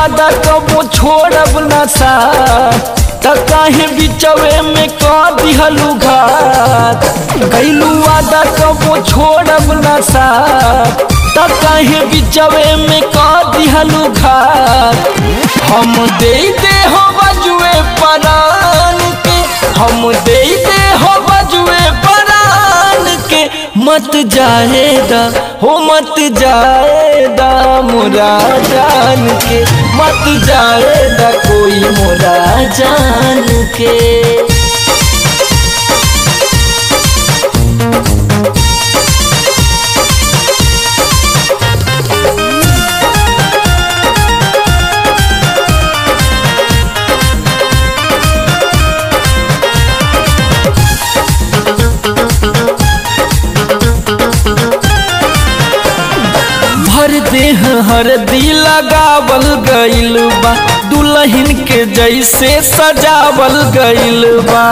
वादा कबो छोड़ब न सा त काहे बिचवे में क दिहलू घात कैलू वादा कबो छोड़ब न सा त काहे बिचवे में क दिहलू घात हम दे दे हो बजुए परान के हम दे दे हो बजुए परान के मत जाएदा हो मत जाएदा मोरा जान के मत जाएदा कोई मोरा जान के भर देह हरदी लगावल गइल बा दुल्हन के जैसे सजावल गइल बा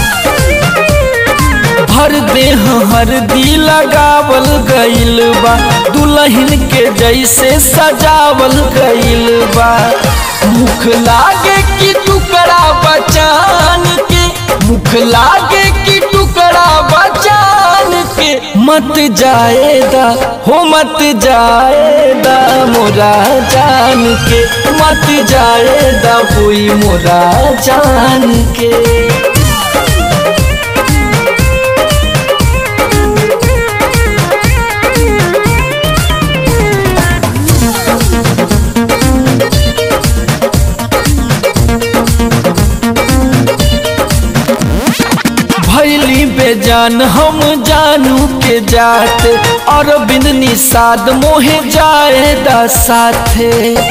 भर देह हरदी लगावल गइल बा दुल्हन के जैसे सजावल गइल बा मुख लागे कि टुकड़ा बचान के मुख लागे कि टुकड़ा बचान के मत जाएदा हो मत जाएदा मोरा जान के मत जाएदा कोई मोरा जान के भैली बेजान हम जानू के जात और बिन निषाद मोहे जाएदा साथे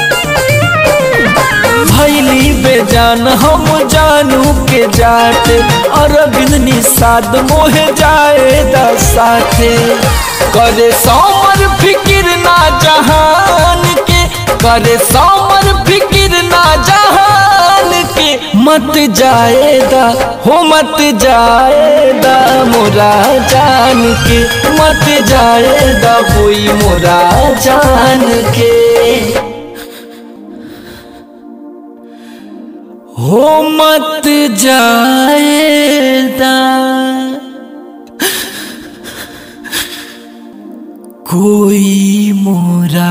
भैली बेजान हम जानू के जात और बिन निषाद मोहे जाएदा साथे करे समर फिकिर ना जहान के करे समर फिकिर ना जहान के मत जाएदा हो मत जाएदा मोरा जान के मत जाएदा कोई मोरा जान के हो मत जाएदा कोई मोरा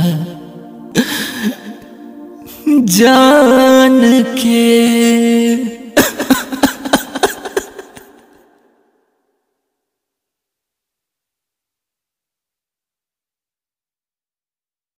जान के